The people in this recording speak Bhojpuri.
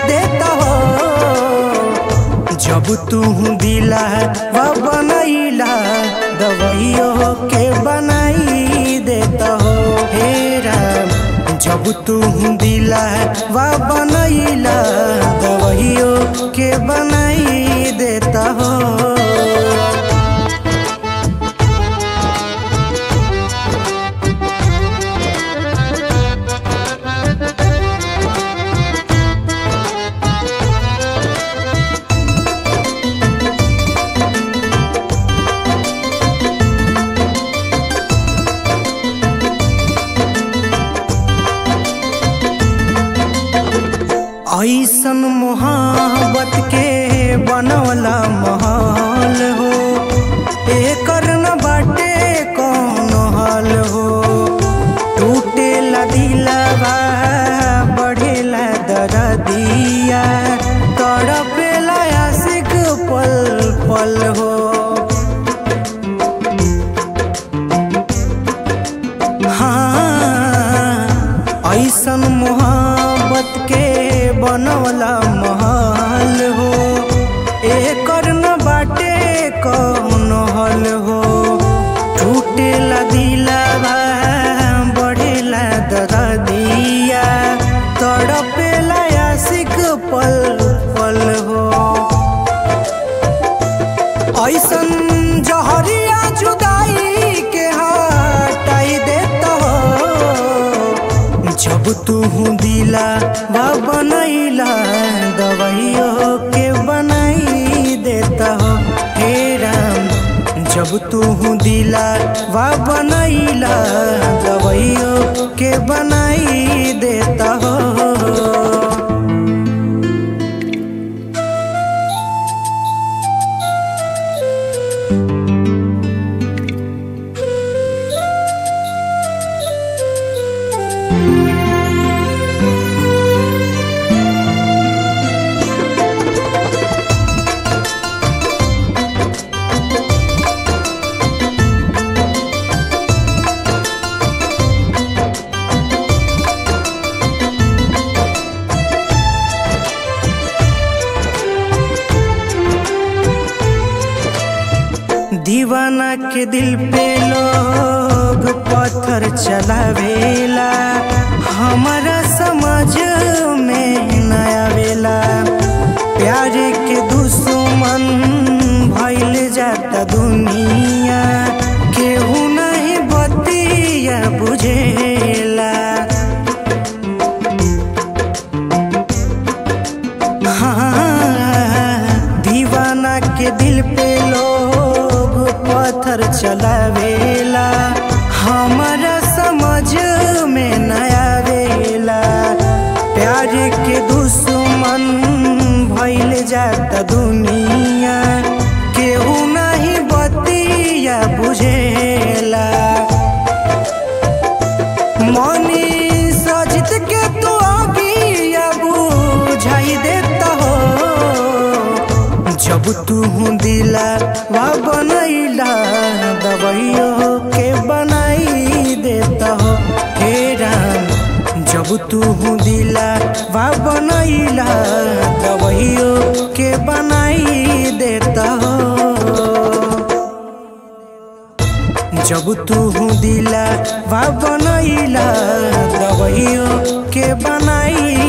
देता हो जब तू दिला व बनैला दवाइयों के बनाई देता हो हे राम जब तू दिला व बनैला दवाइयों के बनाई देता हो ऐसन मोहब्बत के बनवला महल हो एकर न बाटे कौन हल हो टूटेला दिलवा बढ़ेला दरदिया तड़पेला आशिक पल पल हो हाँ ऐसन मोहब्बत के बनवला महल हो एकर न बाटे कौन हल हो टूटेला दिलवा बढ़ेला दरदिया तड़पेला आशिक पल पल हो ऐसन जहरिया जुदाई के हटाई देता हो जब तू दिला व बनैला दवाइयों के बनाई देता हो हे राम जब तू दिला व बनैला दवाइयों के बनाई देता हो दीवाना के दिल पे लोग पत्थर चलावेला हमारा समझ में न आवेला प्यार के दुश्मन भइल जाता दुनिया केहू नहीं बतिया बुझेला हाँ, दीवाना के दिल पे लोग पत्थर चलावेला हमारा समझ में न आवेला प्यार के दुश्मन भइल जाता दुनिया केहू नहीं बतिया बुझेला मनी सजित के तू अभी बुझाई देता हो जब तू दिला वा बनैला दवाइयों के बनाई देता हो हे राम जब तू दिला वा बनैला दवाइयों के बनाई देता हो जब तू दिला वा बनैला दवाइयों के बनाई